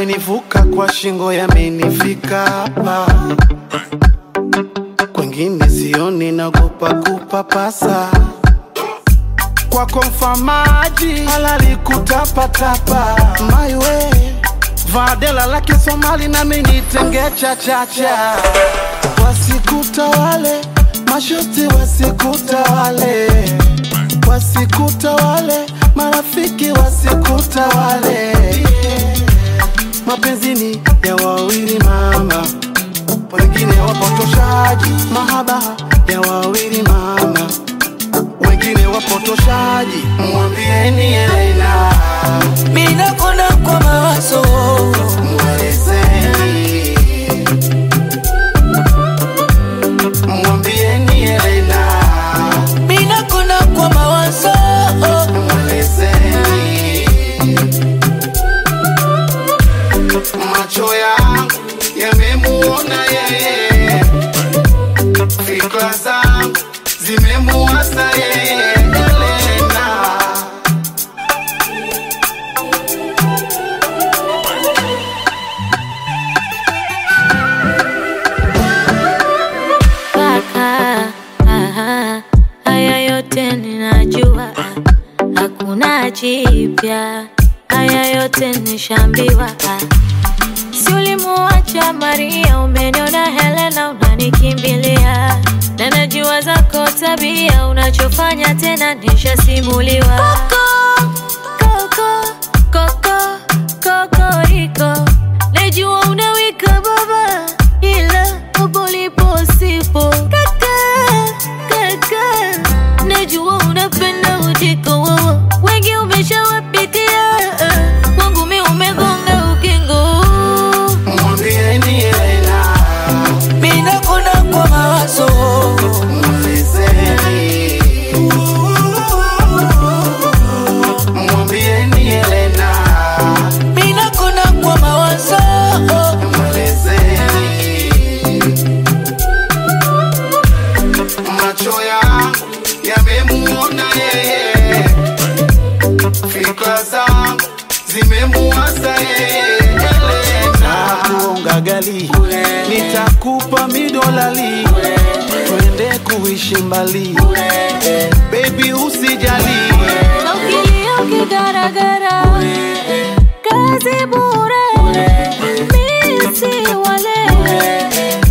yamenivuka kwa shingo, yamenifika hapa, kwengine sioni, nagopa kupapasa kwako mfamaji halali kutapatapa my way vadela lake Somali nami nitenge chachacha wasikutawale mashosti wasikutawale wasikutawale marafiki wasikutawale mapenzini ya wawili mama wengine wapotoshaji mahaba ya wawili mama wengine wapotoshaji mwambieni Elena Mina kona kwa mawazo mwelezeni mwambieni Elena Mina kona kwa mawazo mwelezeni macho yangu yamemuona yeye fikra zangu zimemuasa yeye Elena Kaka, aha, haya yote ninajua, hakuna jipya, haya yote nishambiwa. Si ulimuacha Maria, umeniona Helena, unanikimbilia na najua zako tabia, unachofanya tena nishasimuliwa. Koko, koko, kokoriko, najua unawika baba, ila hapo ulipo sipo. Kaka, kaka, najua unapenda ujiko wowo, wengi umeshawapitia, kwangu mi umegonga ukingo. mwambieni Elena Mina kona kwa mawazo mwelezeni mwambieni Elena Mina kona kwa mawazo mwelezeni macho yangu yamemuona yeye fikra zangu zimemuasa yeye Elena kuonga gali nitakupa midolali twende kuishi mbali baby usijali Na ukilia ukigaragara, kazi bure, mi si wale